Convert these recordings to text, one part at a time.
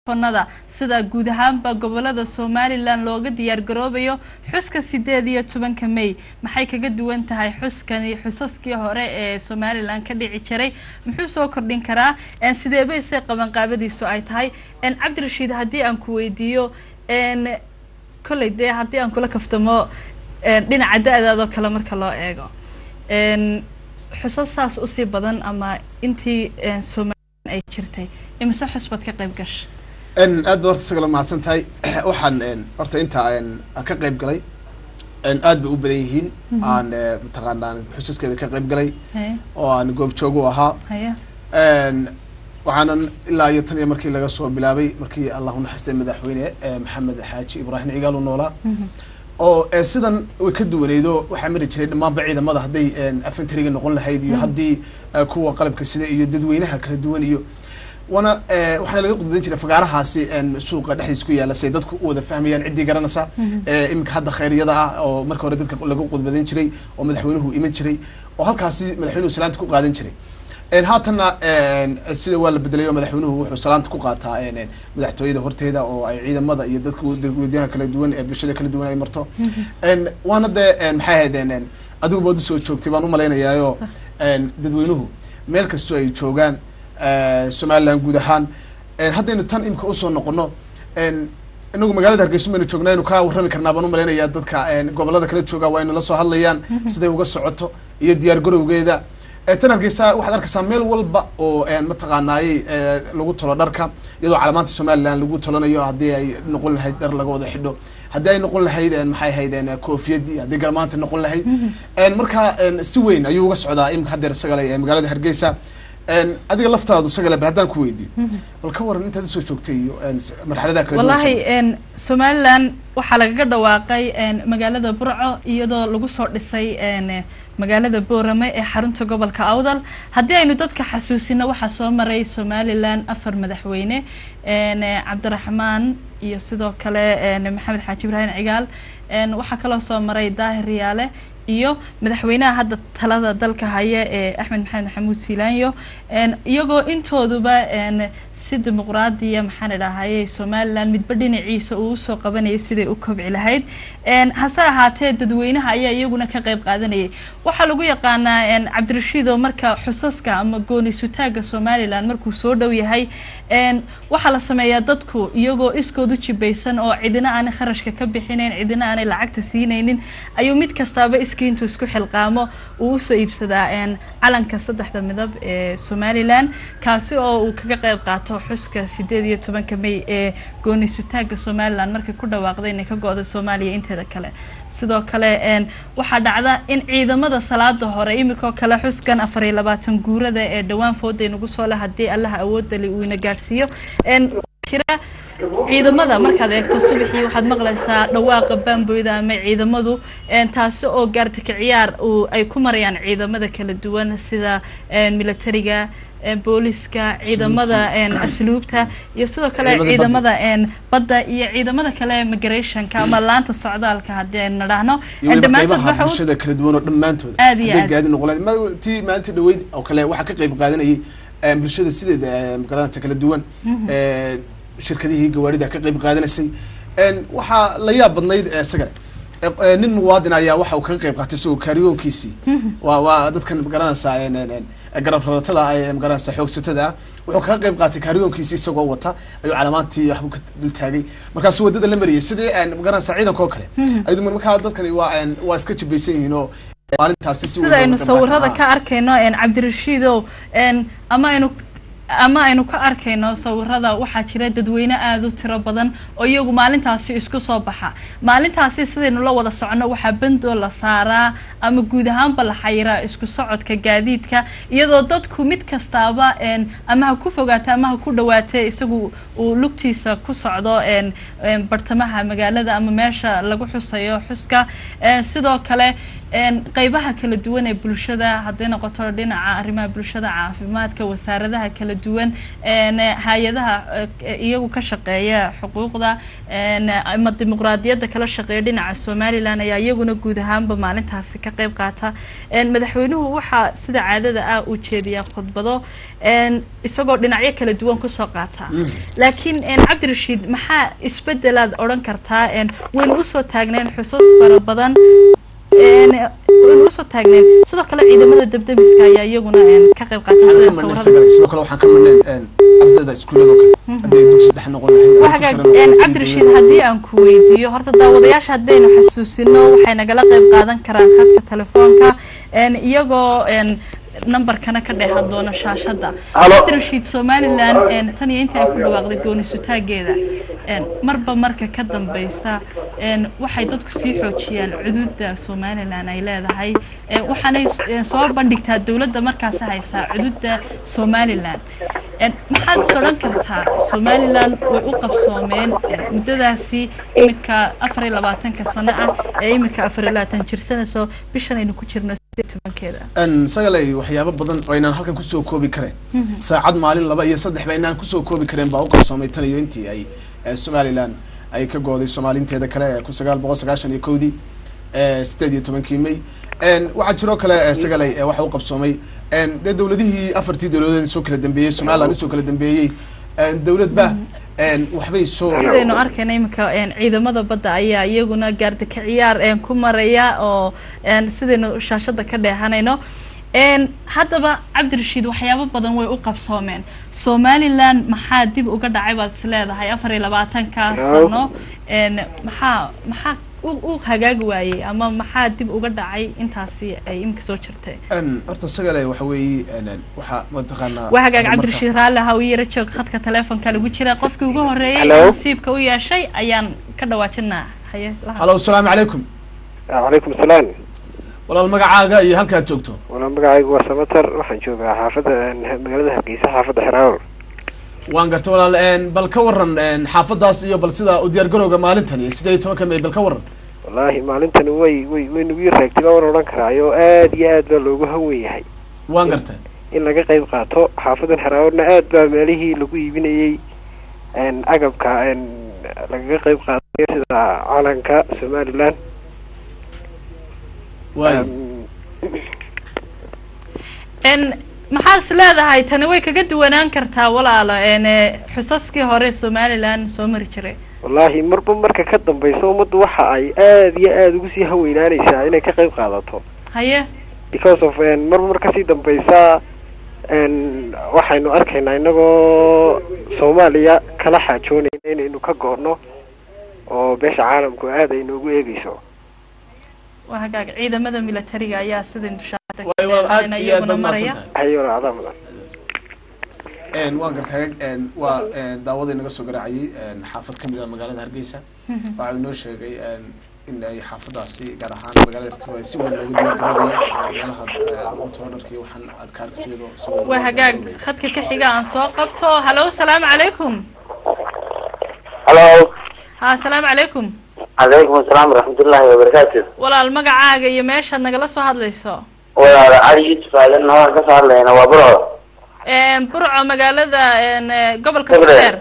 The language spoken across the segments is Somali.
nada sida guud ahaanba gobolada somalilan looga diyaar garoobayo xuska sideed iyo tobanka may maxay kaga duwan tahay xuskani xusaskii hore ee somalilan ka dhici jiray muxuu soo kordhin karaa sidee bay se qabanqaabadiisu ay tahay cabdirashiid haddii aan ku weydiiyo kolley dee haddii aan kula kaftamo dhinaca da-daadoo kale marka loo eego xusas saas usii badan ama intii somalilan ay jirtay imise xus baad ka qayb gasha aad ba horta isagala mahadsan tahay waxaan horta intaa aan ka qayb galay aad bay u badan yihiin aan mataqaanaa xusaskeeda ka qayb galay oo aan goobjoog u ahaa waxaanan ilaa iyo tan iyo markii laga soo bilaabay markii allah unaxariistay madaxweyne maxamed xaaji ibraahim cigaal u noolaa oo sidan way ka duwaneydo waxaa mari jiray dhammaanba ciidamada hadday afantariga noqon lahayd iyo haddii kuwa qalabka sida iyo dadweynaha kala duwan iyo wana waxaana laga qudbadan jiray fagaarahaasi suuqa dhexdiis ku yaala say dadku u wada fahmayaan ciddii garanaysa iminka hadda khayryada ah oo marka hore dadka lagu qudbadan jiray oo madaxweynuhu iman jiray oo halkaasi madaxweynuhu salaanta ku qaadan jiray haatanna sida waa la bedelay oo madaxweynuhu wuxuu salaanta ku qaataa madaxtooyada horteeda oo ay ciidamada iyo dadka dadweynaha kala duwan ee bulshada kala duwan ay marto waana dee maxay ahayd adigu baad usoo joogtay baan umalaynayaayoo dadweynuhu meel kastoo ay joogaan somalilan guud ahaan haddaynu tan imika usoo noqono inagu magaalada hargeysa baynu joognaa aynu ka warrami karnaa baan umalaynayaa dadka gobolada kala jooga waa aynu la soo hadlayaan siday uga socoto iyo diyaar garowgeeda tan hargeysa waxaad arkaysaa meel walba oo mataqaanaayey lagu tolo dharka iyadoo calamaanta somalilan lagu tolanayo haddii ay noqon lahayd dhar laga wada xidho haddii ay noqon lahayd maxay ahayd koofiyadii haddii garmaanta noqon lahayd marka si weyn ayuu uga socdaa imika haddeer isagale magaalada hargeysa adiga laftaadu isagale bal haddaan ku weydiyo bal ka waran intaad usoo joogtay iyo marxaladaha kala wallahi somalilan waxaa lagaga dhawaaqay magaalada burco iyadoo lagu soo dhisay magaalada boorame ee xarunta gobolka awdal haddii aynu dadka xasuusino waxaa soo maray somalilan afar madaxweyne cabdiraxmaan iyo sidoo kale maxamed xaaji ibraahim cigaal waxaa kaloo soo maray daahir riyaale iyo madaxweynaha hadda talada dalka haya ee axmed maxamed maxamuud siilaanyo iyagoo intooduba si dimuqraadiya maxaan idhaahayey somalilan midba dhinaciisa uu usoo qabanayay siday u kobci lahayd hase ahaatee dadweynaha ayaa iyaguna ka qayb qaadanayay waxaa lagu yaqaanaa cabdirashiido marka xusaska ama gooni sutaaga somalilan markuu soo dhow yahay waxaa la sameeyaa dadku iyagoo iskoodu jibaysan oo cidina aanay kharashka ka bixinayn cidina aanay lacagta siinaynin ayuu mid kastaaba iskiintu isku xilqaamo uu usoo iibsadaa calanka saddexda midab ee somalilan kaasi oo uu kaga qayb qaato xuska sideed iyo tobanka may ee gooni sutaaga somalilan markay ku dhawaaqday inay ka go-da soomaaliya inteeda kale sidoo kale waxaa dhacda in ciidamada salaada hore iminkoo kale xuskan afar iyo labaatan guurada ee dhowaan fooday nagu soo leh haddii allaha awoodali uu ina gaadhsiiyo jira ciidamada markaad eegto subaxii waxaad maqlaysaa dhawaaqa baamboyda ama ciidamadu taasi oo gaartaka ciyaar ay ku marayaan ciidamada kala duwan sida militariga booliska ciidamada asluubta iyo sidoo kale ciidamada badda iyo ciidamada kale migrationka ama laanta socdaalka haddii aynu nadhaahno dhammaantood bulshada kala duwan oo dhammaantood hadday gaadi noqon tii maalintii dhaweyd oo kale waxaa ka qayb qaadanayay bulshada sideeda magaranata kala duwan shirkadihii gawaarida ka qayb qaadanaysay waxaa la yaab badnayd isagale nin muwaadin ayaa waxa uu kaga qayb qaatay isagoo kaariyoonkiisii waa waa dadkan magaranaysaa garab raratada ee magaranaysa xoogsatada ah wuxuu kaga qayb qaatay kaariyoonkiisii isagoo wata ayuu calaamaantii waxbuu ka dul taagay markaasu wadada la mariyay sidii magaranaysa ciidanka oo kale ayadu markaa dadkani waa waa iska jibaysan yihiin oo maalintaasi sida aynu sawirada ka arkayno cabdirashiidow ama aynu ama aynu ka arkayno sawirada waxaa jira dadweyne aada u tiro badan oo iyagu maalintaasi isku soo baxa maalintaasi sidaynu la wada socono waxaa bandoo la saaraa ama guud ahaanba la xayiraa isku socodka gaadiidka iyadoo dadku mid kastaaba ama ha ku fogaata ama ha ku dhawaatee isagu uu lugtiisa ku socdo bartamaha magaalada ama meesha lagu xusayo xuska sidoo kale qeybaha kala duwan ee bulshada hadday noqoto dhinaca arrimaha bulshada caafimaadka wasaaradaha kala duwan hay-adaha iyagu ka shaqeeya xuquuqda ama dimuqraadiyadda kala shaqeeya dhinaca somalilan ayaa iyaguna guud ahaanba maalintaasi ka qeyb qaata madaxweynuhu waxaa sida caadada ah uu jeediyaa khudbado isagoo dhinacyo kala duwan kusoo qaata laakiin cabdirashiid maxaa isbedelaad odhan kartaa waynu usoo taagneen xusuus fara badan waynu usoo taagneen sidoo kale ciidamada dabdamiska ayaa iyaguna ka qayb qaatay sidoo kale waxaan ka marneen ardayda iskuullado kale hadday dugsi dhex noqon lahayd cabdirashiid haddii aan ku weydiiyo horta daawadayaasha haddaynu xasuusino waxay nagala qayb qaadan karaan khadka telefoonka iyagoo numberkana ka dheehan doono shaashadda cabdirashiid somalilan tan iyo intii ay ku dhawaaqday goonisutaageeda marba marka ka dambeysa waxay dadku sii xoojiyaan cududa somalilan ay leedahay waxaanay soo bandhigtaa dowladda markaasi haysaa cududa somalilan maxaad is odhan kartaa somalilan way u qabsoomeen muddadaasi iminka afar iyo labaatanka sano ah ee iminka afar iyo labaatan jirsanayso bishan aynu ku jirno sagalay waxyaabo badan oo aynaan halkan kusoo koobi kareen saacad maalin laba iyo saddex ba aynaan kusoo koobi kareen baa u qabsoomay tan iyo intii ay somalilan ay ka gooday soomaalinteeda kale kun sagaal boqol sagaashan iyo kowdii sideed iyo tobankii may waxaa jiroo kale sagalay waxa u qabsoomay dee dawladihii afartii dawladood soo kala dambeeyey somaliland usoo kala dambeeyey dawladba waxbay soo sidaynu arkayna iminka ciidamada badda ayaa iyaguna gaardika ciyaar ku maraya oo sidaynu shaashada ka dheehanayno haddaba cabdirashiid waxyaabo badan way u qabsoomeen somalilan maxaa dib uga dhacay baad is leedahay afar iyo labaatanka sano maxaa maxaa u hagaagi waayey ama maxaa dib uga dhacay intaasi ay iminka soo jirtay horta sagale waxa weeye waxaa mataqaanaa waa hagaag cabdirashiid raalle ha u yara joog khadka telefonka lagu jira qofkii ugu horreeyay nasiibka u yeeshay ayaan ka dhawaajinaa haye halo asalaamu calaykum calaykum salaam walaal magacaaga iyo halkaad joogto walaal magacaygu waa samater waxaan joogaa xaafadda magaalada hargeysa xaafadda xeraawr waan garta walaal bal ka waran xaafadaas iyo bal sida u diyaar garowga maalintan iyo sideed iyo tobanka may bal ka waran wallaahi maalintani way way way nagu yar raagtay baa wan odhan karaayo aad iyo aad baa loogu hawen yahay waan garta in laga qayb qaato xaafadan xeraawrna aad baa meelihii lagu iibinayey agabka lagaga qayb qaatay sida calanka somaliland waay maxaad is leedahay tani way kaga duwanaan kartaa walaalo xusaskii hore somalilan soo mari jiray wallaahi marba marka ka dambeysa ummaddu waxa ay aad iyo aada ugu sii haweynaaneysaa inay ka qayb qaadato haye because of marba mar kasii dambeysa waxaynu arkaynaa inagoo soomaaliya kala xaajoonayna inaynu ka go-no oo beesha caalamku aad ay noogu eegeyso waa hagaag ciidamada militariga ayaa sidaynu waay walaal aad iyo aad baad mahadsantahay haye walaal adaa mudan waan garta hagaag waa daawadii naga soo garaacayay xaafad kamid a magaalada hargeysa waxa inoo sheegay in ay xaafadaasi gaar ahaan magaalada hargeysa si weyn loogu diyaar garoobayo meelaha lagu tolo dharka iyo waxaan aad ka argsido waa hagaag khadka ka xiga aan soo qabto halo salaamu calaykum halo ha asalaamu calaykum calaykum asalaam waraxmatullaahi wabarakaatu walaal magacaaga iyo meeshaad nagala soo hadlayso walaal cali yuusuf aadan waan kasoo hadlayna waa burco burco magaalada gobolka togdheer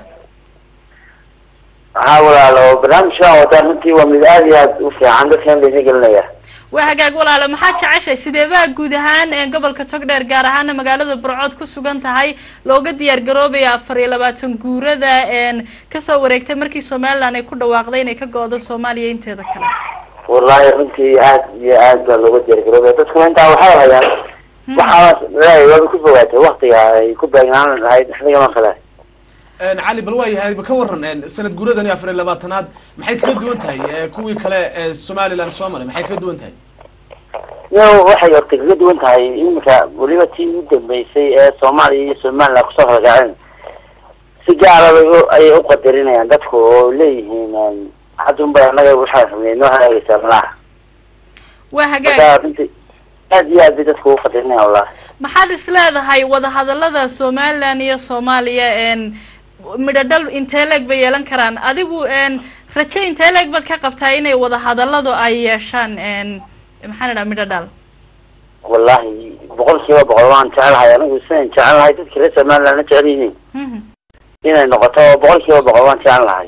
waxaa walaalo barnaamijkan wadaa runtii waa mid aad iyo aad u fiican dadkan laysa gelinaya waa hagaag walaalo maxaad jeceshay sideebaa guud ahaan gobolka togdheer gaar ahaana magaalada burcood ku sugan tahay looga diyaar garoobaya afar iyo labaatan guurada kasoo wareegtay markii somaliland ay ku dhawaaqday inay ka go-do soomaaliya inteeda kale wallahi runtii aad iyo aad baa looga diyaar garoobaya dadkuna intaa waxay hayaan waxaa leeyahay waaba ku fogaatay waktiga ay ku baagnaan lahayd xilligaman kale cali bal waa yahay ka waran sanad guuradani afar iyo labaatanaad maxay kaga duwan tahay kuwii kale ee somaliland soo maray maxay kaga duwan tahay yo waxay horta kaga duwan tahay iminka weliba tii u dambeysay ee soomaaliya iyo somaliland kusoo kalgaceen si gaara bay ayay u qadarinayaan dadku oo leeyihiin haddunba anaga waxaa rabnay noo hagaagaysaa malaha waa hagaag marka runtii aad iyo aad bay dadku u qadarinayaan wallahi maxaad is leedahay wadahadalada somaliland iyo soomaaliya midho dhal intee leeg bay yeelan karaan adigu raje intee leeg baad ka qabtaa inay wadahadaladu ay yeeshaan maxaa la dhaha midho dhal wallahi boqol kiiba boqol waan jecelahay anigu sidan jecelahay dadka reer somalilandna jecel yihiin Mhm. inay noqoto boqol kiiba boqol waan jecelahay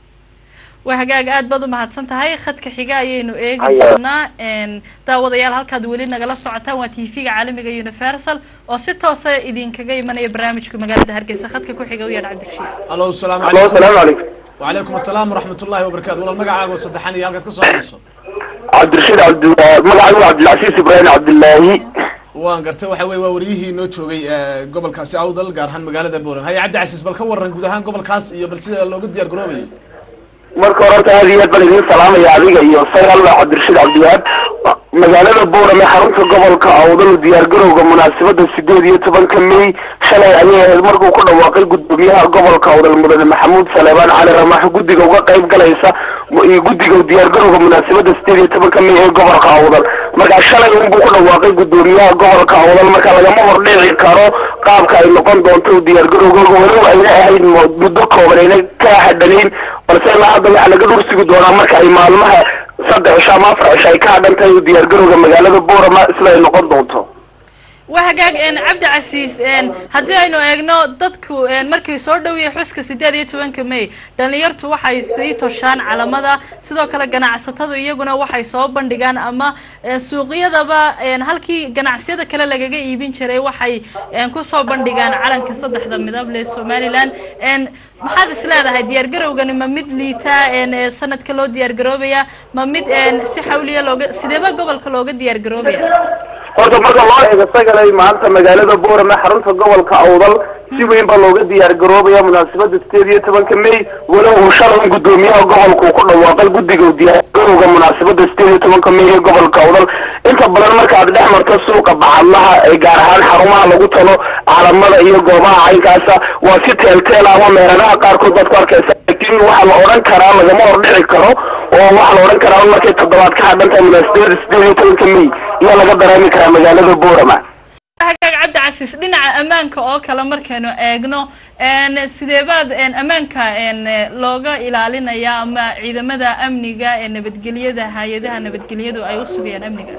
waa hagaag aad baad u mahadsan tahay khadka xiga ayaynu eegi Haya. doonaa Een, daawadayaal halkaad weli nagala socotaan waa tv-ga caalamiga universal oo si toosa idinkaga imanaya barnaamijka magaalada hargeysa khadka ku xiga u yeedha cabdirashiid allo asalaamu Allo, calaykum asalaamu calaykum wacalaykum asalaam waraxmat ullahi wabarakatu walaal magacaaga oo saddexan iyo halkaad ka soo hadlayso cabdirashiid cabdi magacaygu cabdilcasiis ibraahim cabdilaahi waan gartay waxa weye waa wariyihii noo joogay eh, gobolkaasi awdal gaar ahaan magaalada boorem haya cabdi casiis bal ka waran guud ahaan gobolkaas iyo bal sida looga diyaar garoobayo marka hore horta aad iyo aad baan idin salaamaya adiga iyo sagal cabdirashiid cabdiwahaab magaalada boorame xarunta gobolka awdal diyaargarowga munaasabada sideed iyo tobanka may shalay ayay ahayd markuu ku dhawaaqay gudoomiyaha gobolka awdal mudane maxamuud saleebaan cali ramax guddiga uga qayb galaysa iyo guddiga diyaargarowga munaasabada sideed iyo tobanka may ee gobolka awdal marka shalay unbuu ku dhawaaqay gudoomiyaha gobolka awdal marka lagama hordhici karo qaabka ay noqon doonto diyaargarowgooga walow ayna ahayd mo- muddo kooban ayna ka hadhanayn balse ilaa hadda waxaa laga dhursugi doonaa marka ay maalmaha saddex cisho ama afar cisho ay ka hadhan tahay diyaargarowga magaalada boorama sida ay noqon doonto waa hagaag een, cabdi casiis een, haddii aynu eegno dadku een, markii soo dhowiyay xuska sideed iyo tobanka may dhalinyartu waxay sii toshaan calamada sidoo kale ganacsatadu iyaguna waxay soo bandhigaan ama een, suuqyadaba een, halkii ganacsiyada kale lagaga iibin jiray waxay een, kusoo bandhigaan calanka saddexda midab leh somaliland een, maxaad is leedahay diyaargarowgani ma mid liita een, ee sanadka loo diyaargaroobaya ma mid een, si xawliya looga sideeba gobolka looga diyaargaroobaya horta marka loo eego sagalay maanta magaalada boorame xarunta gobolka awdal si weyn baa looga diyaar garoobaya munaasabada sideed iyo tobanka may walow uu shalay gudoomiyaha gobolka uu ku dhawaaqay guddiga diyaargarowga munaasabada sideed iyo tobanka may ee gobolka awdal inta badan markaad dhex marto suuqa bacadlaha ee gaar ahaan xarumaha lagu talo calamada iyo goobaha caynkaasa waa si teelteel ama meeradaha qaarkood baad ku arkaysa laakiin waxaa la odhan karaa lagama hordhici karo oo waxaa la odhan karaa markay toddobaad ka hadhan tahay munaasabada sideed iyo tobanka may ayaa laga dareemi karaa magaalada boorama hagaag cabdi casiis dhinaca ammaanka oo kale markaynu eegno een, sideebaad een, ammaanka een, looga ilaalinaya ama ciidamada amniga ee nabadgelyada hay-adaha nabadgelyadu ay u sugayaan amniga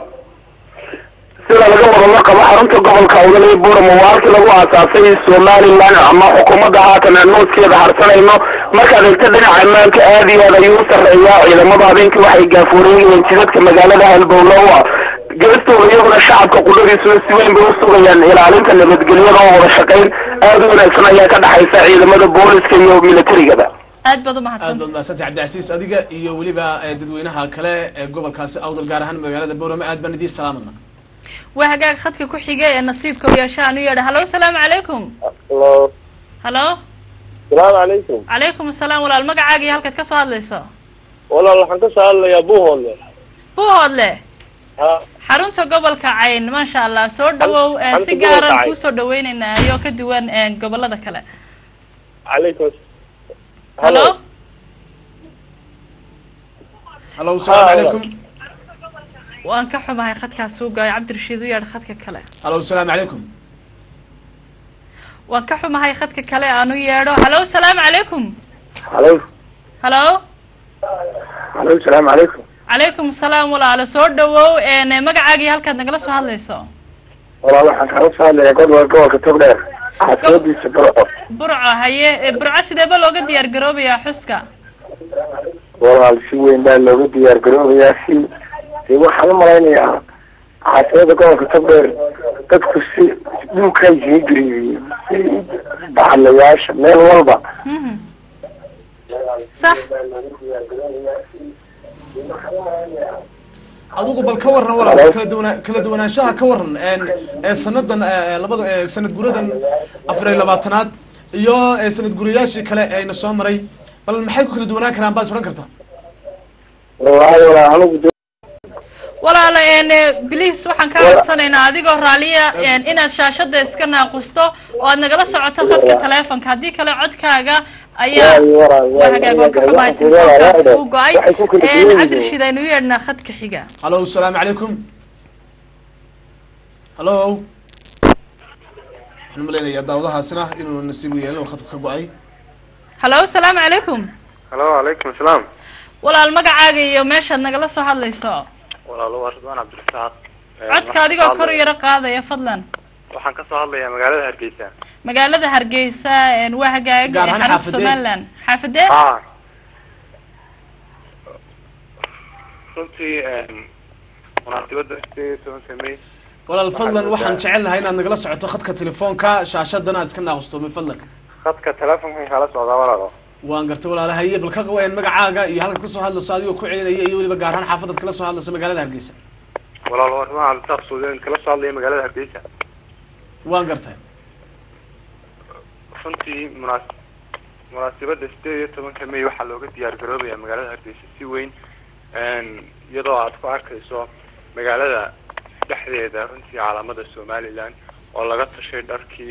sida laga wadama qabo xarunta gobolka awdal ee boorama waa halkii lagu aasaasay somaliland ama xukuumadda haatan aan nooskeeda harsanayno markaad eegto dhinaca ammaanka aad iyo aad ayuu u sarreeyaa ciidamada habeenkii waxay gaafuureyeen jidadka magaalada halbowlowa geestooda iyaguna shacabka qudhadiisuna si weyn bay u sugayaan ilaalinta nabadgelyada oo wada shaqayn aad u wanaagsan ayaa ka dhexaysa ciidamada booliska iyo militarigaba aad baad aad umahadsan baad mahadsantay cabdicasiis adiga iyo weliba eh, dadweynaha kale ee gobolkaasi awdal gaar ahaan magaalada boorame aad baan idiin salaamana waa hagaag khadka ku xiga ee nasiibka u yeesha aan u yeedha hallo asalaamu calaykum Hello. hallo salaamu calaykum calaykum asalaam walaal magacaaga iyo halkaad ka soo hadlayso walaal waxaan ka soo hadlayaa buuhoodle buuhoodle ha xarunta gobolka cayn maasha allah soo dhawow een, xarunta si gobolka gaaraan Cayn. kuusoo dhaweyneynaa iyo ka duwan een, gobolada kale calaykum hallo hallo asalaamu Ah, calaykum waan ka xumahay khadkaas uu goay cabdirashiid u yeedh khadka kale hallo asalaamu calaykum waan ka xumahay khadka kale aan u yeedho hallo asalaamu calaykum halo hallo halo salaamu calaykum calaykum asalaam walaalo soo dhawow een, magacaagii halkaad nagala soo hadlayso walaal waxaan kala soo hadlayaa gobolka gobolka togdheer xaafiyadiisa burco burco haye e, burco sideeba looga diyaar garoobayaa xuska walaal si weyn baa looga diyaar garoobayaa si dee waxaan u malaynayaa xaafiyada gobolka togdheer dadku si dhulkaa isaga gariiriyo si bacadlayaasha meel walba Mhm. sax adigu bal ka waran walaal kala duwana kala duwanaanshaha ka waran een, ee sanadan ee, labada ee, sanad guradan afar iyo labaatanaad iyo ee, sanad gurayaashii kale ee ayna soo maray bal maxay ku kala duwanaan karaan baad is odhan kartaa walahi walaal anigu de walaalo een, bliis waxaan kaa codsanaynaa adigoo raaliya een, inaad shaashada iska naaqusto oo aad nagala socoto khadka taleefonka haddii kale codkaaga ayaa Waayo, walaal, waa waayo, hagaag waan ka waayo, xumahay waayo, telefoonkaas waayo, uu go-ay waxay ku kala Een, duwan yihiin. cabdirashiid aynu u yeedhnaa khadka xiga hallo asalaamu calaykum hallo waxaan malaynayaa daawadahaasina inuu nasiib u yeelin oo khadku ka go-ay hallo asalaamu calaykum halo calaykum asalaam walaal magacaaga iyo meeshaad nagala soo hadlayso walaalo waa ridwaan cabdirasaaq codka adigoo kor u yaro qaadaya fadlan waxaan ka soo hadlayaa magaalada hargeysa magaalada hargeysa een, waa hagaaga Gaar ahaan xarunta xaafadee? somaliland xaafadee ha runtii munaasibada sideed iyo tobanka may walaal fadlan Waxaan waxaan moodaa- jecelnahay inaad nagala socoto khadka telefoonka shaashadana aad iska naaqusto min fadlanka khadka telefonkan kala socdaa walaalo waan gartay walaalahaye bal ka qawayan magacaaga iyo halkaad kasoo hadlayso adigoo ku celinaya iyo weliba gaar ahaan xaafadaad kala soo hadlayso magaalada hargeysa walaalo waa ridwaan cabdirasaaq suudeen kala soo hadlaya magaalada hargeysa waan gartay runtii munaas munaasibada sideed iyo tobanka may waxaa looga diyaar garoobaya magaalada hargeysa si weyn iyadoo aad ku arkayso magaalada dhexdeeda runtii calaamada somaliland oo laga tashay dharkii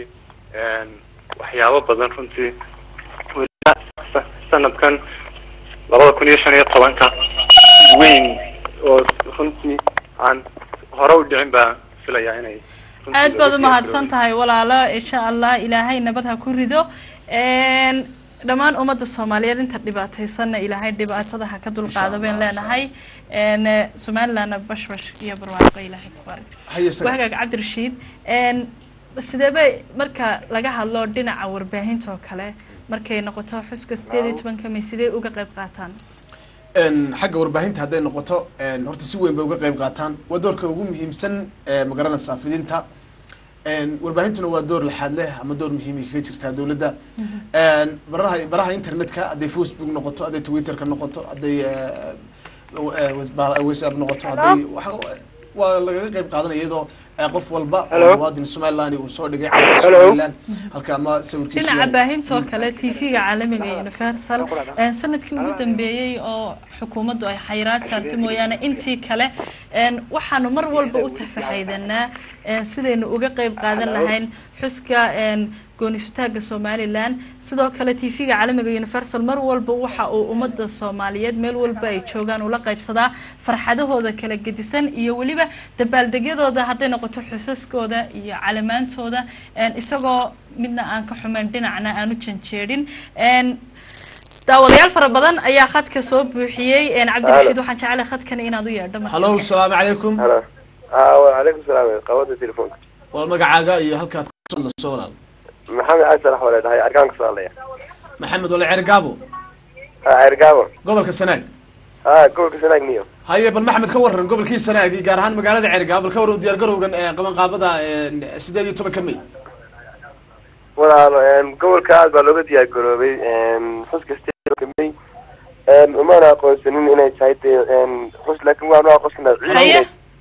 waxyaabo badan runtii weliba sa- sanadkan labada kun iyo shan iyo tobanka si weyn oo runtii aan hore u dhicin baa filaya inay runtii aad looga baad diyaar umahadsan garoobay. tahay walaalo insha allah ilaahay nabad ha ku rido Een, dhammaan ummadda soomaaliyeed inta dhibaataysanna ilaahay dhibaatada ha ka dulqaado Insha bayn Allah, leenahay Een, somalilandna bashbash iyo barwaaqo ilaahay ku baari haye saga wahagaag cabdirashiid Een, sidee bay marka laga hadlo dhinaca warbaahinta oo kale markay noqoto xuska sideed iyo tobanka may sidee uga qayb qaataan Een, xagga warbaahinta hadday noqoto een, horta si weyn bay uga qayb qaataan waa doorka ugu muhiimsan ee magaranaysaa fidinta Een, warbaahintuna waa door laxaad leh ama door muhiim ay kaga jirtaa dowladda Een, baraha baraha internetka hadday facebook noqoto hadday twitterka noqoto hadday eh, eh, whatsapp- whatsapp noqoto hadday waxa- waa lagaga qayb qaadanaya iyadoo eh, qof walba oo Hello? muwaadin somaliland uu soo dhigay calanka Hello? somaliland halka ama sawirkiisu dhinaca yahay. baahintoo kale tv-ga caalamiga ee universal een, sanadkii ugu dambeeyey oo xukuumaddu ay xayiraad saartay mooyaane intii kale een, waxaanu mar walba u tafaxaydanaa een, sidaynu uga qayb qaadan lahayn xuska een, goonisutaaga somaliland sidoo kale tv-ga caalamiga universal mar walba waxa uu ummadda soomaaliyeed meel walba ay joogaan ula qaybsadaa farxadahooda kala gedisan iyo weliba dabaaldegyadooda hadday noqoto xusaskooda iyo calamaantooda een, isagoo midna aan ka xumayn dhinacna aan u janjeedhin een, daawadayaal fara badan ayaa khadka soo buuxiyey een, cabdirashiid waxaan jecelahay khadkan inaad u yeedho marka hallo salaamu calaykum halo ah wacalaykum salaam qabada telefoonka wal magacaaga iyo halkaad kasoo hadlayso walaal maxamed cali salax wale dhahay arkaan kasoo hadlaya maxamed wale ceer gaabo ha cergaabo gobolka sanaag ha gobolka sanaag niyo haye bal maxamed ka waran gobolkii sanaag iyo gaar ahaan magaalada ceer gaabo bal ka waran diyaar garowgan ee qabanqaabada ee sideed iyo tobanka may walaalo gobolka aad baa looga diyaar garoobay xuska may umana aqoonsanin inay tahay dee xus laakin waanu aqoonsana haye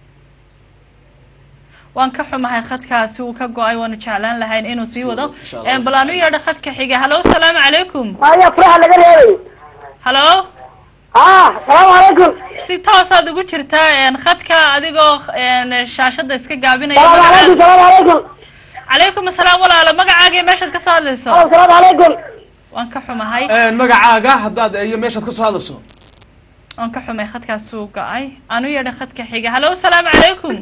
waan ka xumahay khadkaasi uu ka go-ay waanu jeclaan lahayn inuu sii wado Insha Allah. Een, bal aan u yeedho khadka xiga hallo salaamu calaykum maya furaha laga reebay hallo ah salaamu calaykum si toosaad ugu jirtaa een, khadka adigoo een, shaashada iska gaabinaya salaamu calaykum magaca- salaamu calaykum calaykum asalaam walaalo magacaaga iyo meeshaad ka soo hadlayso salaamu calaykum waan ka xumahay magacaaga haddaad iyo meeshaad kasoo hadlayso waan ka xumay khadkaas uu go-ay aan u yeedho khadka xiga hallo salaamu calaykum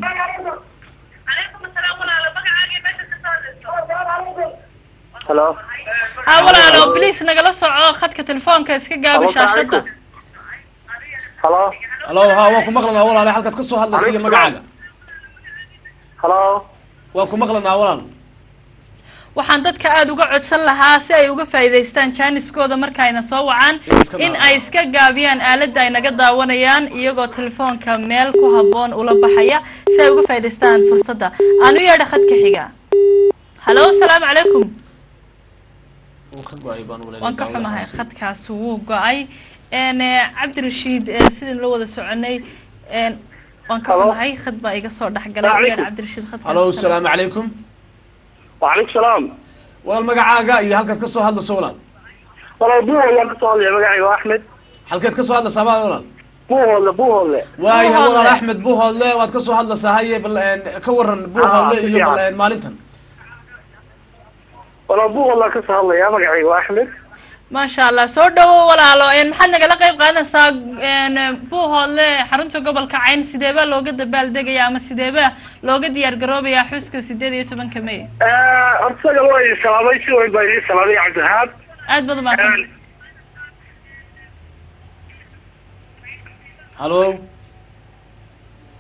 halo ha walaalo bliis nagala soco khadka telefoonka iska gaabi shaashada halo hallo ha waa ku maqlanaa walaale halkaad kasoo hadlayso iyo magacaaga halo waa ku maqlanaa walaal waxaan dadka aada uga codsan lahaa si ay uga faa'iidaystaan jaaniskooda markayna soo wacaan In iska in daawado. ay iska gaabiyaan aaladda ay naga daawanayaan iyagoo telefoonka meel ku habboon ula baxaya si ay uga faa'iidaystaan fursadda aan u yeedha khadka xiga hallo salaamu calaykum Wuu ka go-ay baan u leeyahay waan ka xumahay daawadahaasi. khadkaas wuu go-ay n cabdirashiid eh, sidin la wada soconay n waan ka xumahay khad baa iga soo dhexgalay u yeedha cabdirashiid khadkaas hallo salaamu calaykum wacalaykum salaam walaal magacaaga iyo halkaad kasoo hadlayso walaal walaal buuhoodlaan kasoo hadlaya magacayga waa axmed halkeed kasoo hadlaysaa baa walaal buuhoodle buuhoodle waayahay Buuhoodle. walaal axmed buuhoodle waad kasoo hadlaysaa haye bal een, ka waran buuhoodle si iyo bal fiican. een, maalintan walaal buuhoodlaan kasoo hadlaya magacayga waa axmed maasha allah soo dhawo walaalo n maxaad nagala qayb qaadanaysaa n buuhoodle xarunta gobolka cayn sideebaa looga dabaaldegaya ama sideebaa looga diyaar garoobayaa xuska sideed iyo tobanka may hortaga waa idin salaamay si weyn baa idin salaamay cabdihaab aad baad umahadsan hallo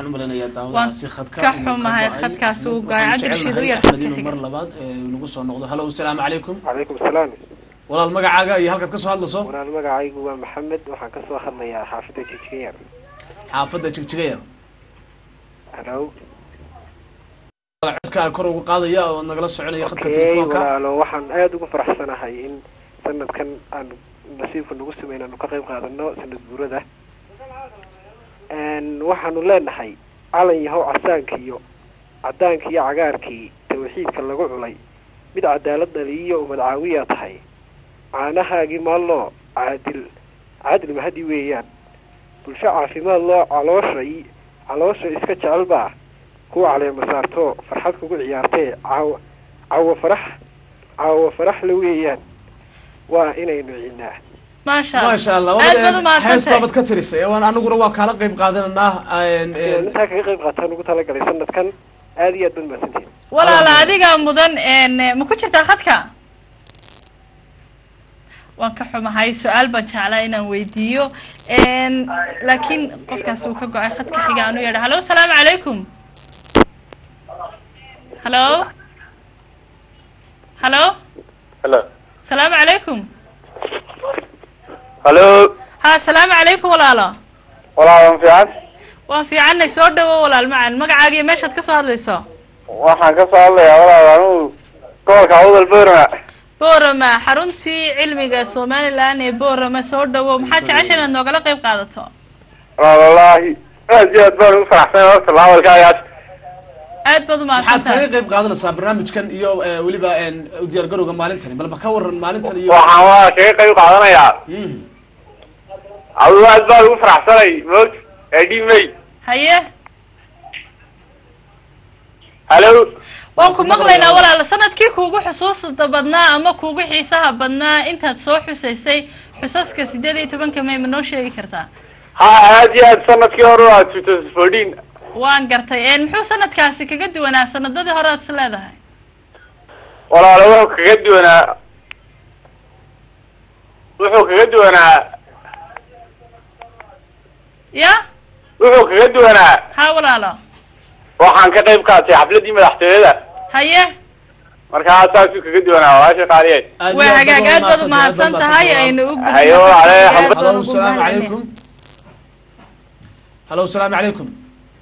waxaan u maleynayaa daawadaasi khadka ka inuu xumahay go'ay. khadkaas uu Axmed, go'ay. waxaan Cabdi jecelnahay Rashiid u yar Axmed khadka inuu xiga. mar labaad ee, nagu soo noqdo halo asalaamu calaykum calaykum salaam walaal magacaaga iyo halkaad kasoo hadlayso walaal magacaygu waa maxamed waxaan kasoo hadlayaa xaafidda jijiyar xaafadda jigjiga yar halo walaal codkaa kor ugu qaadaya oo nagala soconaya khadka okay telefoonka walaalo waxaan aada ugu faraxsanahay in sanadkan aan nasiibka nagu sameyn aanu ka qayb qaadano sanad guurada Een, waxaanu leenahay calan yahow casaankiiyo cadaankii iyo cagaarkii tawxiidka lagu culay mid cadaalad dhaliyo umad caawiya tahay caanahaagii maalloo caadil caadil mahadi weeyaan bulsho caafimaad loo caloosha i caloosha iska jecel baa kuwa caleema saarto farxad kugu ciyaartee caawa caawa farax caawa farax la weeyaan waa inaynu ciidnaa maasha allah maasha allah aad baad u hees mahadsantahay baabad ka tirisay waan anaguna waa kaala qayb qaadananaa een, inaan een, intaa kaga qayb qaataan ugu talagalay sanadkan aada iyo aad baad mahadsantihin walaala Alhamdulillah. adigaa mudan een, ma ku jirtaa khadka waan ka xumahay su-aal baan jeclaa inaan weydiiyo een, laakiin qofkaas uu ka go-ay khadka xiga aan u yeedha halo asalaamu calaykum halo halo halo asalaamu calaykum halo ha asalaamu calaykum walaalo walaalan fiican waan fiicanay soo dhawo walaal macan magacaaga iyo meeshaad ka soo hadlayso waxaan ka soo hadlayaa walaal anugu gobolka awdal boorama boorama xaruntii cilmiga somalilan ee boorama soo dhawo maxaad jecesha inaad noogala qayb qaadato wallaahi aad iyo aad baan ugu faraxsan horta laawalkaagaas aad baad maxaad umahadsan kaga tahay qayb qaadanaysaa barnaamijkan iyo ee, weliba een, u diyaargarowga maalintani balba ka waran maalintan iyo waxaan waa kaga qayb qaadanayaa Mhm. adigu aad baan ugu faraxsanay moog edimay haye halo waan ku maqlaynaa walaala sanadkii kuugu xusuusta badnaa ama kuugu xiisaha badnaa intaad soo xusaysay xusaska sideed iyo tobanka may ma noo sheegi kartaa ha aad iyo aad sanadkii hore waa two thousand fourteen waan gartay een muxuu sanadkaasi kaga duwanaa sanadadii hore aad is leedahay walaalo wuxuu kaga duwanaa wuxuu kaga duwanaa ya wuxuu kaga duwanaa ha walaalo waxaan ka qayb qaatay xafladii madaxtooyada haye markaa saasuu kaga duwanaa walaasha qaaliyeed Aad iyo waa aad hagaag aad baad umahadsantahay, umahadsan aad baad tahay umahadsantahay. aynu u gudubno Hayo, khadka ale, xiga, aad hamba- baan halo ugu asalaamu mahadcelinayaa. calaykum halo asalaamu calaykum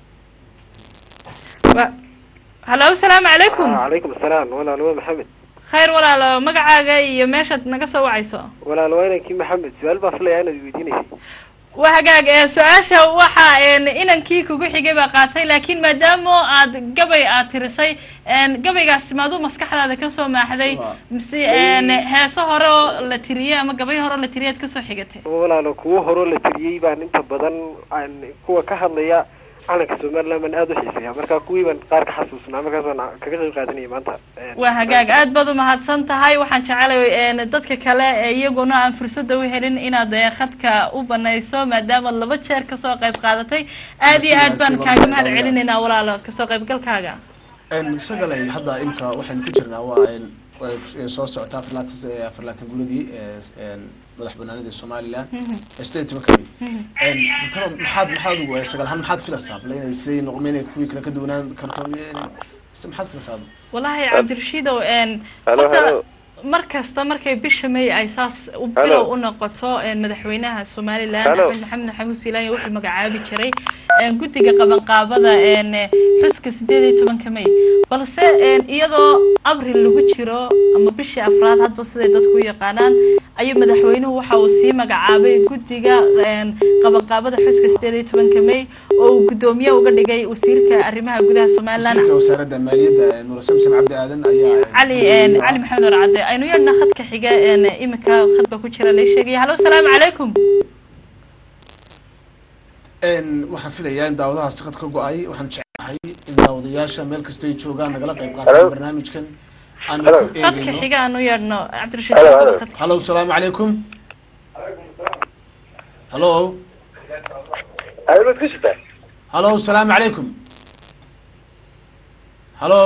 Wa- halo asalaamu calaykum calaykum asalaam walaal waa maxamed khayr walaalo magacaaga iyo meeshaad naga soo wacayso walaal waa inankii maxamed su-aal baa filayaa inaad weydiinaysay waa hagaag ee su-aasha waxa een, inankii kugu xigay baa qaatay laakiin maadaama aad gabay aad tirisay een, gabaygaasi maaduu maskaxdaada kasoo maaxday Soo- mise een, heeso hore oo la tiriyey ama gabay hore oo la tiriyay aad kasoo xigatay walaalo kuwo horoo la tiriyey baan inta badan aan kuwa ka hadlaya calanka somaliland baan aada u xiiseeya marka kuwii baan qaar ka xasuusnaa markaas baan kaga qayb qaadanaya maanta waa hagaag aad baad umahadsan tahay waxaan jecelay een, dadka kale ee iyaguna aan fursada u helin inaad ee, khadka u banayso maadaama laba jeer kasoo qayb qaadatay aad iyo aad baan kaaga mahad celinaynaa walaalo kasoo qaybgalkaaga Een, isaga leh hadda imka waxaynu ku jirnaa waa een, way ku- soo socotaa afar laatan s- afar laatan guuladii ee s- een, madax banaanida somaliland ee sideed iyo tobanka Een, talo maxaad maxaad ugu ee, sagaal ahaan maxaad filaysaa bal inay siday noqon inay kuwii kale ka duwanaan karto miya inay se maxaad filaysaa adu wallaahi cabdirashiidow een Hello, horta hello. mar kasta markay bisha may ay saas u Hello. bilow u noqoto een, madaxweynaha somaliland Hello. axmed maxamed maxamuud siilaanya wuxuu magacaabi jiray een, guddiga qabanqaabada een, xuska sideed iyo tobanka may balse een, iyadoo abril lagu jiro ama bishii afraad hadba siday dadku u yaqaanaan ayuu madaxweynuhu waxa uu sii magacaabay guddiga een, qabanqaabada xuska sideed iyo tobanka may oo uu guddoomiye uga dhigay wasiirka arrimaha gudaha somaliland wasiirka wasaaradda maaliyadda een, muro samsam cabdi aadan ayaa een, cali gudoomiye cali ah. maxamed warcadde aynu yeedhna khadka xiga een, imika khad baa ku jira lay sheegaya halo asalaamu calaykum Een, waxaan filayaa in daawadaha siqad ka go-ay waxaan jeclahay in daawadayaasha meel kasta ay joogaan nagala qayb qaataan Hello. barnaamijkan aan Hello. ku khadka eegayno xiga aanu yeedhno cabdirashiid Hello, Soo hello. khadka. halo asalaamu calaykum halo aad ku sitaa halo asalaamu calaykum halo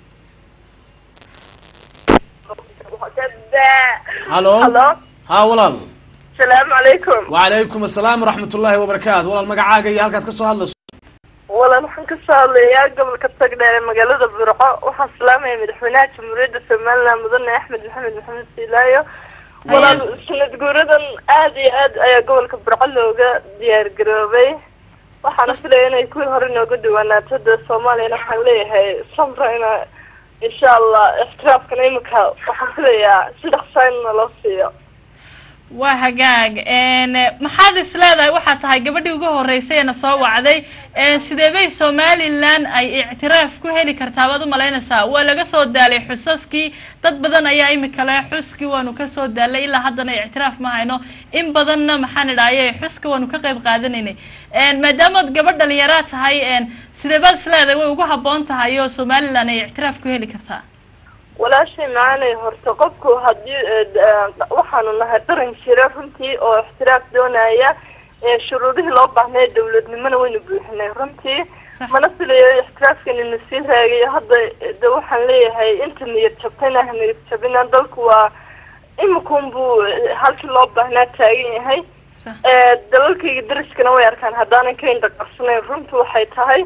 halo Hello. ha walaal Salaamu calaykum. wacalaykum asalaam waraxmat ullaahi wabarakaatu walaal magacaaga iyo halkaad ka soo hadlayso walan waxaan kasoo hadlayaa gobolka tagdheer ee magaalada burco waxaan salaamaya madaxweynaha jamhuuriyadda somaliland mudane axmed maxamed maxamed siilaayo walaan sanad guuradan aada iyo aad ayaa gobolka burco looga diyaar garoobay waxaana filaya inay kuwii hore nooga dhawaanaato dee soomaaliyana waxaan leeyahay samra ina insha allah ixtiraafkana imika waxaan filayaa si dhaqsaa in naloo siiyo waa hagaag maxaad is leedahay waxaa tahay gabadhii ugu horeysay eena soo wacday sidee bay somaliland ay ictiraaf ku heli kartaa waad umalaynaysaa waa laga soo daalay xusaskii dad badan ayaa imika le xuskii waanu kasoo daalay ilaa haddana ictiraaf ma hayno in badanna maxaan idhaaye xuska waanu ka qayb qaadanaynay maadaamaad gabadh dhalinyaraa tahay sidee baad is leedahay way ugu habboon tahay oo somaliland ay ictiraaf ku heli kartaa walaashay macaanay horta qofku haddii waxaanu nahay qaran jira runtii oo ixtiraaf doonaya shuruudihii loo baahnay dawladnimona waynu buuxinay runtii mana filayo ixtiraafkani na sii raagayo hadda de waxaan leeyahay inta niyad jabtayna ha niyad jabina dalku waa imikun buu halkii loo baahnaa taagan yahay dalalkayga dariskana way arkaan haddaanan ka indhaqarsanayn runtu waxay tahay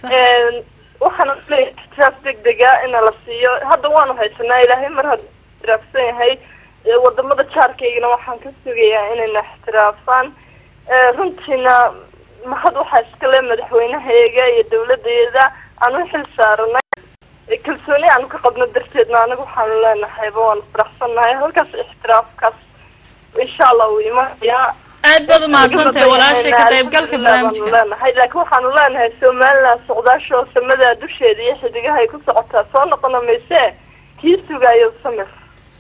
waxaana leeyahay ixtiraaf degdega ina la siiyo hadda waanu haysanaa ilaahay mar hadduu ixtiraafsan yahay wadamada jaarkaygana waxaan ka sugayaa inayna ixtiraafaan runtiina mahad waxaa iskale madaxweynahayaga iyo dawladeeda aanu xil saaranay kalsooni aanu ka qabno darteedna anaga waxaanu leenahayba waanu faraxsannahay halkaas ixtiraafkaas insha allah wuu imanayaa aad baad umahadsantahay walaashay ka qaybgalka barnaamijka leenahay laakiin waxaanu leenahay somaliland socdaasho samada dusheeda iyo xidigaha ay ku socotaa soo noqona mayse kii sugaayo samir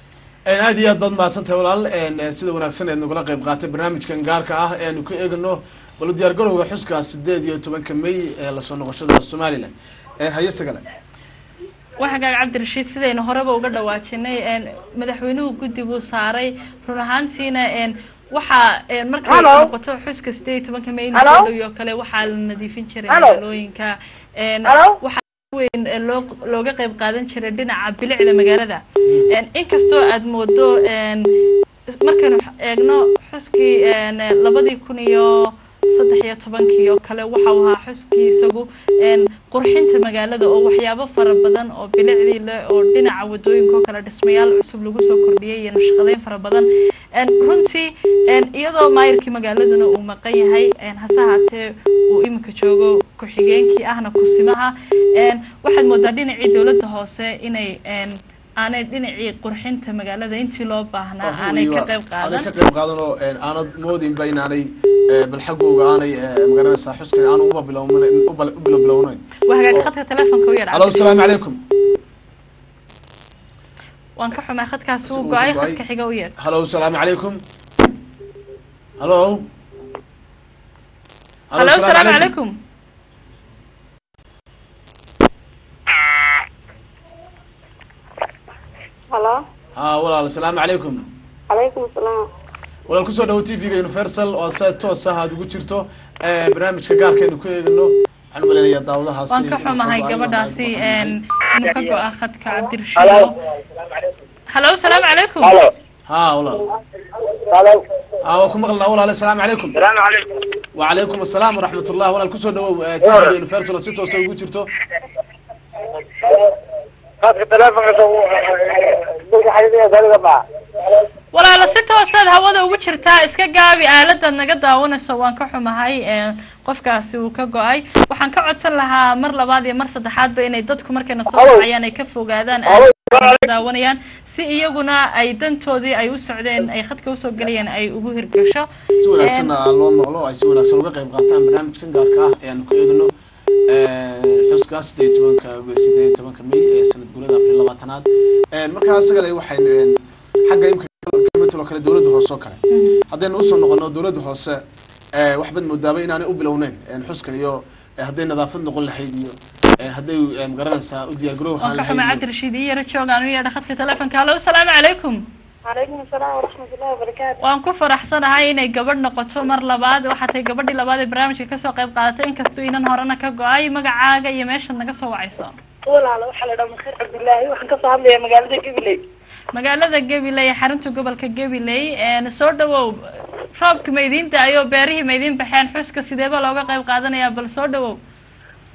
aad iyo aad baad mahadsantahay walaal sida wanaagsan eed nagula qayb qaatay barnaamijkan gaarka ah ee aanu ka eegano bal diyaar garowga xuska sideed iyo tobanka may ee lasoo noqoshada somaliland haye sagale waa hagaag cabdirashiid sidaynu horeba uga dhawaajinay madaxweynuhu guddi buu saaray run ahaantiina waxaa markay noqoto xuska sideed iyo tobanka may inusoo dhawi oo kale waxaa la nadiifin jiray magaalooyinka waxaa weyn loo looga qayb qaadan jiray dhinaca bilicda magaalada inkastoo aad moodo markaynu eegno xuskii labadii kun iyo saddex iyo tobankii oo kale waxa uu ahaa xuskii isagu qurxinta magaalada oo waxyaabo fara badan oo bilicdii leh oo dhinaca wadooyinka oo kale dhismayaal cusub lagu soo kordhiyay iyo nashqadeyn fara badan runtii iyadoo maayirkii magaaladuna uu maqan yahay hase haatee uu iminka joogo ku-xigeenkii ahna kusimaha waxaad moodaa dhinacii dowladda hoose inay aanay dhinacii qurxinta magaalada intii loo baahnaa aanay ka qayb qaadan ka qayb qaadan oo aanad moodinba inaanay bal xaggooga aanay magaranaysaa xuskan aanu uba bilownayn uba bilo bilownayn waa hagaag khadka telefonka u yadha alo asalaamu calaykum waan ka xumaa khadkaas uu go-ay khadka xiga u yeedh halo asalaamu calaykum halo halo asalaamu calaykum halo ha walaal asalaamu calaykum calaykum asalaam walaal kusoo dhawo t v-ga universal oo se toos ah aad ugu jirto barnaamijka gaarkaynu ku eegano waxaan umaleynayaa daawadahaasi waan ka xumahay gabadhaasi inuu ka go-a khadka cabdirashiid halo asalaamu calaykum ha walaal ha waa ku maqlnaa walaal asalaamu calaykum wacalaykum asalaam waraxmat ullah walaal kusoo dhawow t v-ga universal oo si toosa ugu jirto walaala si toosaad hawada ugu jirtaa iska gaabi aaladaad naga daawanayso waan ka xumahay qofkaasi uu ka go-ay waxaan ka codsan lahaa mar labaad iyo mar saddexaadba inay dadku markayna soo wacayaan ay ka fogaadaan daawanayaan si iyaguna ay dantoodii ay u socdeen ay khadka usoo gelayeen ay ugu hirgasho si wanaagsanna loo maqlo ay si wanaagsan uga qayb qaataan barnaamijkan gaarka ah ee aanu ku eegno xuska sideed tobanka sideed tobanka may ee sanad guurada afar iyo labaatanaad markaa isagale waxaynu xagga imka kamitalo kale dowladda hoose oo kale haddaynu usoo noqono dowladda hoose waxbaad moodaaba inaanay u bilowneyn xuskan iyo hadday nadaafad noqon lahayd iyo hadday magaranaysaa u diyaar garow waan ka xumay cabdirashiid iyo yaro joogaan u yeedha khadka telefonka halo asalaamu calaykum calaykum asalaam waraxmatullahi wabarakaatu waan ku faraxsanahay inay gabadh noqoto mar labaad waxaa tahay gabadhii labaad ee barnaamijka kasoo qayb qaadatay inkastoo inan horena ka go-ay magacaaga iyo meeshaad naga soo wacayso walaala waxaa la dhaha makhiir cabdillaahi waxaan kasoo hadlayaa magaalada gabiley magaalada gabiley xarunta gobolka gabiley soo dhawow roobka ma idiin da-ayo beerihii ma idiin baxeen xuska sideeba looga qayb qaadanayaa bal soo dhawow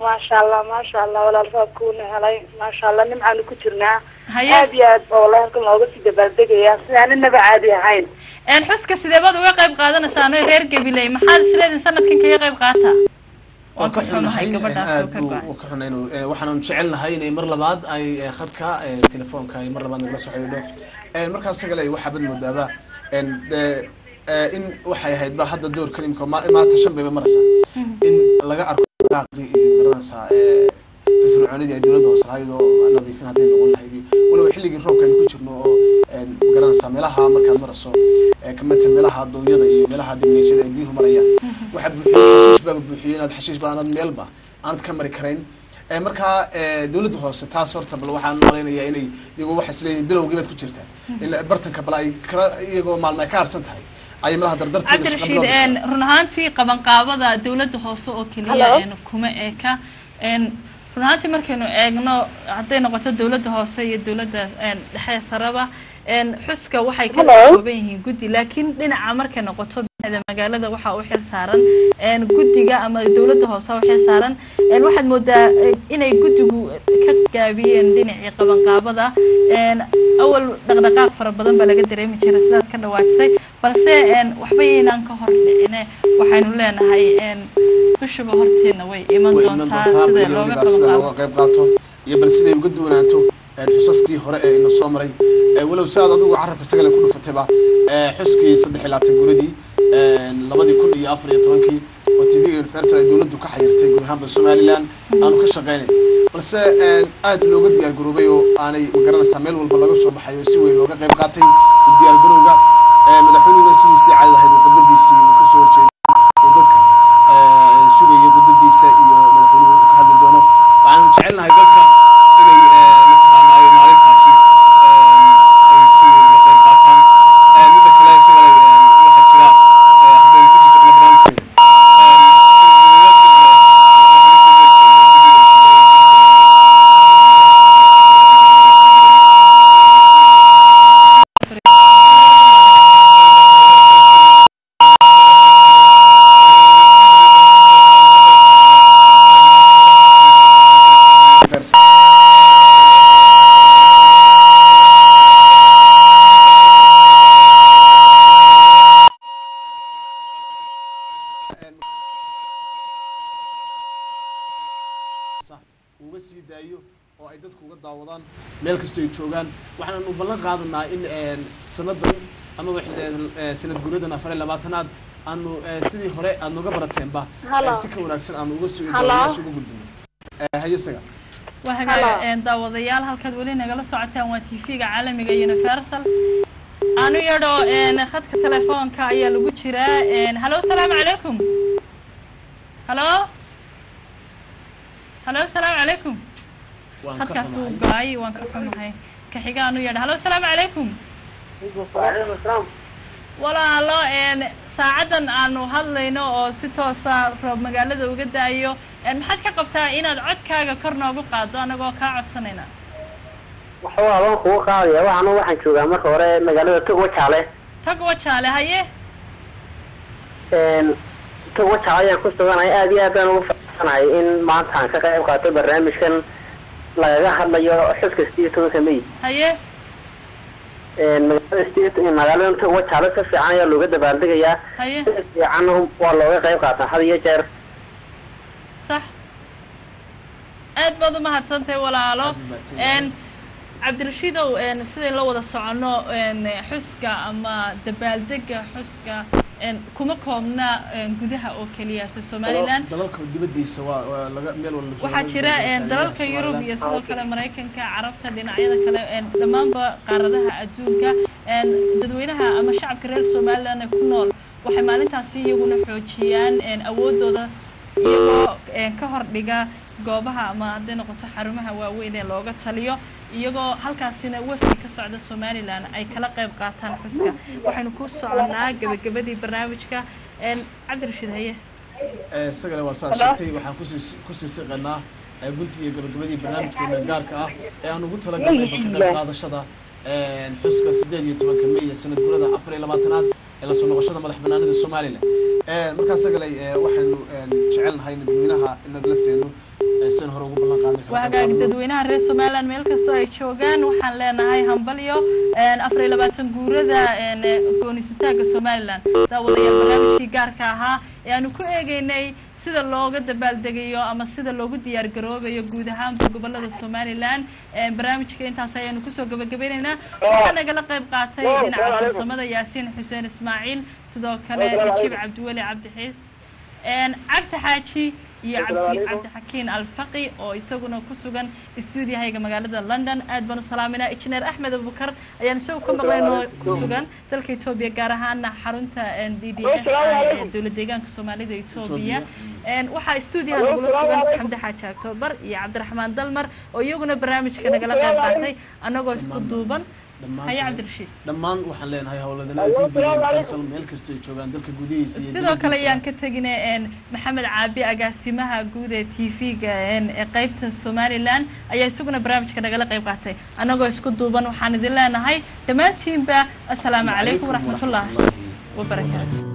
maasha allah maasha allah walaal roobkuuna helay maasha allah nimcaanu ku jirnaa haye aad iyo aad baa wallahi halkan looga sii dabaaldegaya sidaaninaba caadi ahayn een xuska sidee baad uga qayb qaadanaysaa reer gabiley maxaad isleedihin sanadkan kaga qayb qaata waan ka xunnahay gabadhaas oo aad ka buu go'an. u ka xunnay inuu eh, waxaanu jecelnahay inay mar labaad ay eh, khadka eh, telefoonka ay mar labaad nagala soo xidhiidho Eh, markaas sagale waxaa bad moodaaba en, de- eh, in waxay ahayd ba hadda doorkan imika ma- maanta shan bayba maraysaa in laga arko daaqii iyo garanaysaa eh, firfircoonidii ay dowladda hoose lahayd oo nadiifin hadday noqon lahayd iyo waliba xilligii roobka aynu ku jirno oo en, garanaysaa meelaha markaad marayso eh, kamidta meelaha dooyada iyo meelaha dibneejada ay biyuhu marayaan waxaa buuxiyey xashiish baaba buuxiyey inaad xashiish ba aanad meelba aanad ka mari karayn Eh, markaa eh, dowladda hoose taas horta bal waxaan malaynayaa inay iyagoo waxay isleeyihin bilowgii baad ku jirtaa in bartanka bal ay kala iyagoo maalmo ay ka harsan tahay ay malaha dardartooda shaqa cabdirashiid bilowga een run ahaantii qabanqaabada dowladda hoose oo keliya Hello? een kuma eka een run ahaantii markaynu eegno hadday noqoto dowladda hoose iyo dowladda een dhexe saraba een xuska waxay kala Hello? kooban yihiin guddi laakiin dhinaca markay noqoto bixda magaalada waxaa u xil saaran een guddiga ama dowladda hoose u xil saaran een waxaad moodaa eh, inay guddigu ka gaabiyeen dhinacii qabanqaabada een awal dhaqdhaqaaq fara badan baa laga dareemi jiray sidaad ka dhawaajisay balse een waxba yaynaan ka hor dhicine waxaynu leenahay een bishuba horteedna way iman way iman doontaa doontaa sida bal looga weliba sida qabanqaabo looga qayb qaato iyo bal siday uga duwanaato eh, xusaskii hore ee ina soo maray Eh, walow si aad adigu carabka sagale ku dhufatayba eh, xuskii saddex iyo labaatan guradii labadii kun iyo afar iyo tobankii oo t v universal ay dowladdu ka xayirtay guud ahaanba somaliland aanu ka shaqeynay balse aad looga diyaar garoobay oo aanay magaranaysaa meel walba laga soo baxay oo si weyn looga qayb qaatay u diyaar garowga madaxweynihuna sidiisii caadi ahayd oo khudbadiisii uu kasoo horjeeday oo dadka eh, sugaya khudbadiisa iyo madaxweynuhu wuxuu ka hadli doono waxaanu jecelnahay dadka inay eh, mataqaanaayo maalintaasi eh, ay si weyn uga qayb qaataan Eh, midda kale isagale eh, waxaa jira eh, haddaynu kusii socno barnaamijkeena uga sii daayo oo ay dadku uga daawadaan meel kastoo ay joogaan waxaan u ballan qaadanaa in eh, sanadan amaba eh, sanad guuradan afar iyo labaatanaad aanu eh, sidii hore aad nooga barateenba Hello. eh, si ka wanaagsan aanu uga soo Hello. daawayaasha uga gudbino Eh, haye isaga waa Hello. hagaag een, daawadayaal halkaad weli nagala socotaan waa tv-ga caalamiga universal anu yadho een, khadka telefoonka ayaa lagu jiraa een, hallo salaamu calaykum hallo hallo salaamu calaykum waan ka khadkaas wuu xumahay go-ay waan ka xumahay ka xiga anu yadho hallo salaamu calaykum walaalo een saacadan aanu hadlayno oo si toosa roob magaalada uga daayo een maxaad ka qabtaa inaad codkaaga kor noogu qaado anagoo kaa codsanayna waxa waan kugu qaadaya waxaana waxaan joogaa marka hore magaalada togwa jaale tag wajaale haye togwa jaale ayaan ku suganahay aad iyo aad baan ugu faraxsanahay in maanta aan ka qayb qaato barnaamijkan lagaga hadlayo xuska sideed iyo tobanka may haye magaalada sideed magaalada togwa jaale si fiican ayaa looga dabaaldegayaa haye si fiican waa looga qayb qaataa had iyo jeer sax aad baad umahadsantahay walaalo Aad mahadsan yahay. een cabdirashiidow een sidayn la wada socono een xuska ama dabaaldega xuska een kuma koobna een gudaha oo keliya ta somaliland dalalka dibadiisa waa waa laga meel walba jooga waxaa jira een dalalka yurub iyo sidoo kale maraykanka carabta dhinacyada kale een dhammaanba qaaradaha adduunka een dadweynaha ama shacabka reer somaliland ee ku nool waxay maalintaasi iyaguna xoojiyaan een awoodooda iyagoo een ka hor dhiga goobaha ama hadday noqoto xarumaha waaweyn ee looga taliyo iyagoo halkaasina wafdi ka socda somaliland ay kala qayb qaataan xuska waxaynu ku soconnaa gebagabadii barnaamijka een cabdirashiid haye isagale waa saa sheegtay waxaan kusii kusii siqanaa eh, guntii iyo gabagabadii barnaamijkeena gaarka ah ee aan ugu talagalnay ba ka qayb qaadashada xuska sideed iyo tobanka may ee sanad gurada afar iyo labaatanaad ee lasoo noqoshada madax banaanida somalilan markaas agale waxaynu jecelnahay in dadweynaha inaga lafteenu san hore ugu ballan qaadna waa hagaagi dadweynaha reer somaliland meel kastoo ay joogaan waxaan leenahay hambalyo afar iyo labaatan guurada goonisutaaga somaliland daawadayaal barnaamijkii gaarka ahaa ee aanu ku eegeynay sida looga dabaaldegayo ama sida loogu diyaar garoobayo guud ahaanba gobolada somaliland barnaamijka intaas ayaanu kusoo gabagabeyneynaa waxaa nagala qayb qaatay dhinaca farsamada yaasiin xuseen ismaaciil sidoo kale najiib cabdiweli cabdixiis cabdi xaaji iyo cabdi cabdixakiin alfaqi oo isaguna ku sugan stuudiyahayga magaalada london aad baan u salaaminaa injineer axmed abubakar ayaan isagu ka maqlaynoo ku sugan dalka etoobiya gaar ahaana xarunta d d s ee dowlad deegaanka soomaalida etoobiya waxaa stuudiyaha nagula sugan xamdi xaaji octoobar iyo cabdiraxmaan dalmar oo iyaguna barnaamijka nagala qayb qaatay annagoo isku duuban haye cabdirashiid dhammaan waxaan leenahay howladanada t v universal meel kastoo ay joogaan dalka gudihiisa iyo sidoo kale ayaan ka tegina maxamed caabi agaasimaha guud ee t v-ga ee qeybta somaliland ayaa isaguna barnaamijka nagala qayb qaatay annagoo isku duuban waxaan idin leenahay dhammaantiinba assalaamu calaykum waraxmatullah wabarakaatu